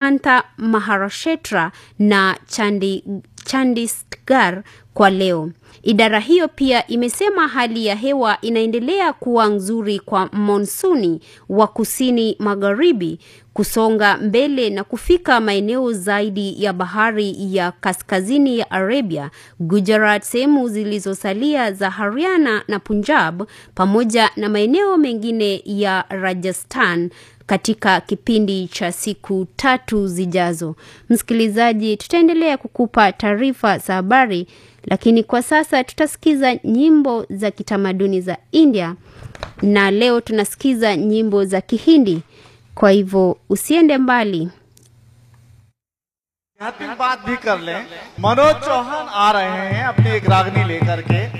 Kanta Maharashtra na Chandi, Chandigarh kwa leo. Idara hiyo pia imesema hali ya hewa inaendelea kuwa nzuri kwa monsuni wa kusini magharibi kusonga mbele na kufika maeneo zaidi ya bahari ya kaskazini ya Arabia, Gujarat, sehemu zilizosalia za Haryana na Punjab pamoja na maeneo mengine ya Rajasthan katika kipindi cha siku tatu zijazo. Msikilizaji, tutaendelea kukupa taarifa za habari, lakini kwa sasa tutasikiza nyimbo za kitamaduni za India na leo tunasikiza nyimbo za Kihindi. Kwa hivyo usiende mbali. आध्यात्मिक बात भी कर लें मनोज चौहान आ रहे हैं अपनी एक रागनी लेकर के